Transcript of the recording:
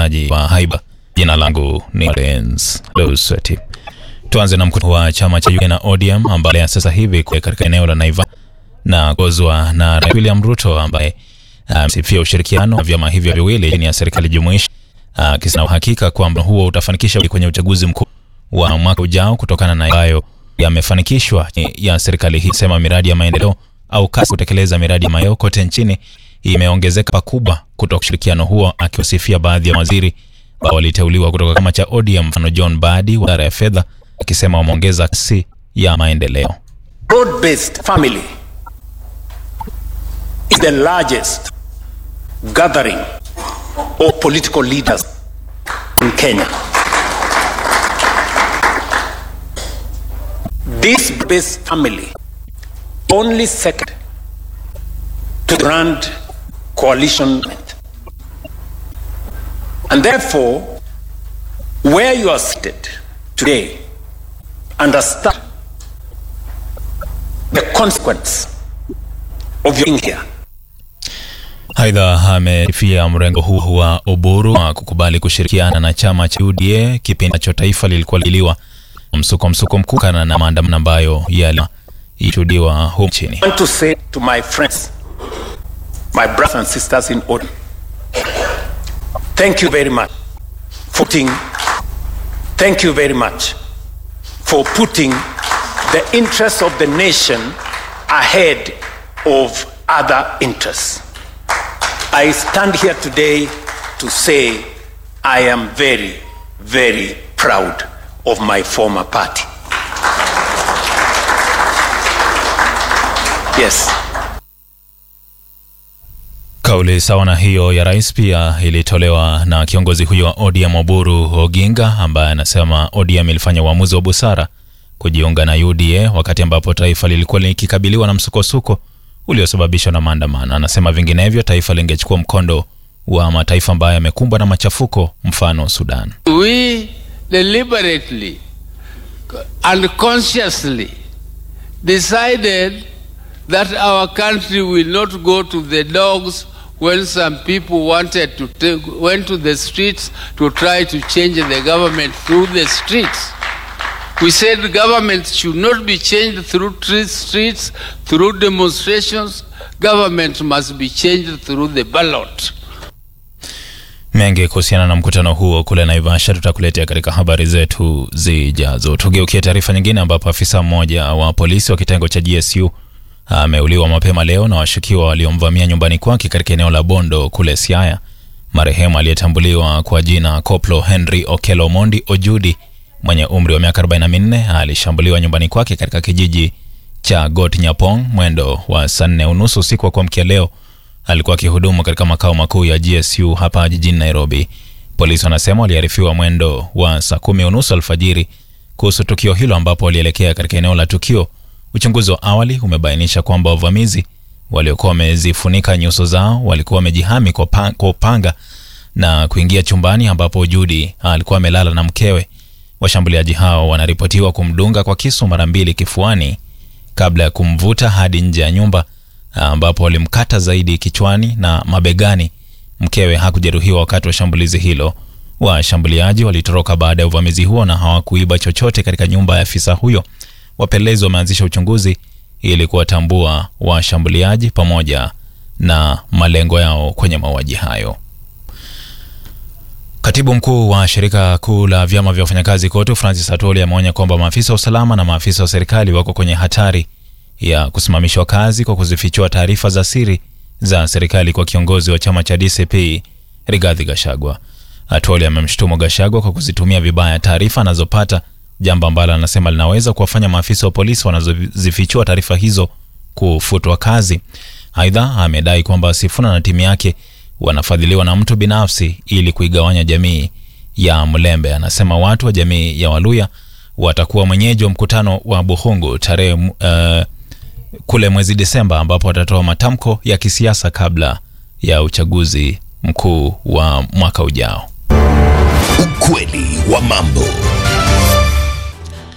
uwekezaji wa haiba. Jina langu ni Lens Lusweti. Tuanze na mkutano wa chama cha UDA na ODM ambaye sasa hivi katika eneo la Naivasha na kuongozwa na Rais William Ruto ambaye amesifia uh, ushirikiano wa vyama hivyo viwili chini ya serikali jumuishi akisema uh, uhakika kwamba huo utafanikisha kwenye uchaguzi mkuu wa mwaka ujao kutokana na hayo yamefanikishwa ya serikali hii. Sema miradi ya maendeleo au kasi kutekeleza miradi ya maendeleo kote nchini imeongezeka pakubwa kutoka ushirikiano huo, akiwasifia baadhi ya waziri ambao waliteuliwa kutoka chama cha ODM, mfano John Badi wa wizara ya fedha, akisema wameongeza kasi ya maendeleo. Broad-based family is the largest gathering of political leaders in Kenya. This base family only second to the grand coalition. And therefore, where you are seated today, understand the consequence of your being here. Aidha, amefia mrengo huu wa Oburu wa kukubali kushirikiana na chama cha UDA kipindi ambacho taifa lilikuwa liliwa msuko msuko mkuu kana na maandamano ambayo yalishuhudiwa humu nchini. I want to say to my friends, my brothers and sisters in ODM, thank you very much for putting, thank you very much for putting the interests of the nation ahead of other interests. I stand here today to say I am very, very proud of my former party. Yes. Kauli sawa na hiyo ya rais pia ilitolewa na kiongozi huyo wa ODM Oburu Oginga, ambaye anasema ODM ilifanya uamuzi wa busara kujiunga na UDA wakati ambapo taifa lilikuwa likikabiliwa na msukosuko uliosababishwa na maandamano. Anasema vinginevyo taifa lingechukua mkondo wa mataifa ambayo yamekumbwa na machafuko, mfano Sudan. We deliberately and consciously decided that our country will not go to the dogs when some people wanted to take, went to the streets to try to change the government through the streets. We said the government should not be changed through streets, through demonstrations. Government must be changed through the ballot. Mengi kuhusiana na mkutano huo kule Naivasha tutakuletea katika habari zetu zijazo. Tugeukie taarifa nyingine, ambapo afisa mmoja wa polisi wa kitengo cha GSU ameuliwa mapema leo na washukiwa waliomvamia nyumbani kwake katika eneo la Bondo kule Siaya. Marehemu aliyetambuliwa kwa jina Koplo Henry Okelo Mondi Ojudi mwenye umri wa miaka 44 alishambuliwa nyumbani kwake katika kijiji cha Got Nyapong mwendo wa saa nne unusu usiku wa kuamkia leo. Alikuwa akihudumu katika makao makuu ya GSU hapa jijini Nairobi. Polisi wanasema waliarifiwa mwendo wa saa kumi unusu alfajiri kuhusu tukio hilo, ambapo walielekea katika eneo la tukio. Uchunguzi wa awali umebainisha kwamba wavamizi waliokuwa wamezifunika nyuso zao walikuwa wamejihami kwa upanga na kuingia chumbani ambapo Judi alikuwa amelala na mkewe. Washambuliaji hao wanaripotiwa kumdunga kwa kisu mara mbili kifuani kabla ya kumvuta hadi nje ya nyumba ambapo walimkata zaidi kichwani na mabegani. Mkewe hakujeruhiwa wakati wa shambulizi hilo. Washambuliaji walitoroka baada ya uvamizi huo na hawakuiba chochote katika nyumba ya afisa huyo. Wapelelezi wameanzisha uchunguzi ili kuwatambua washambuliaji pamoja na malengo yao kwenye mauaji hayo. Katibu mkuu wa shirika kuu la vyama vya wafanyakazi KOTU Francis Atwoli ameonya kwamba maafisa wa usalama na maafisa wa serikali wako kwenye hatari ya kusimamishwa kazi kwa kuzifichua taarifa za siri za serikali kwa kiongozi wa chama cha DCP Rigathi Gachagua. Atwoli amemshutumu Gachagua kwa kuzitumia vibaya taarifa anazopata, jambo ambalo anasema linaweza kuwafanya maafisa wa polisi wanazozifichua taarifa hizo kufutwa kazi. Aidha, amedai kwamba Sifuna na timu yake wanafadhiliwa na mtu binafsi ili kuigawanya jamii ya Mlembe. Anasema watu wa jamii ya Waluya watakuwa mwenyeji wa mkutano wa Buhungu tarehe uh, kule mwezi Desemba, ambapo watatoa matamko ya kisiasa kabla ya uchaguzi mkuu wa mwaka ujao. Ukweli wa mambo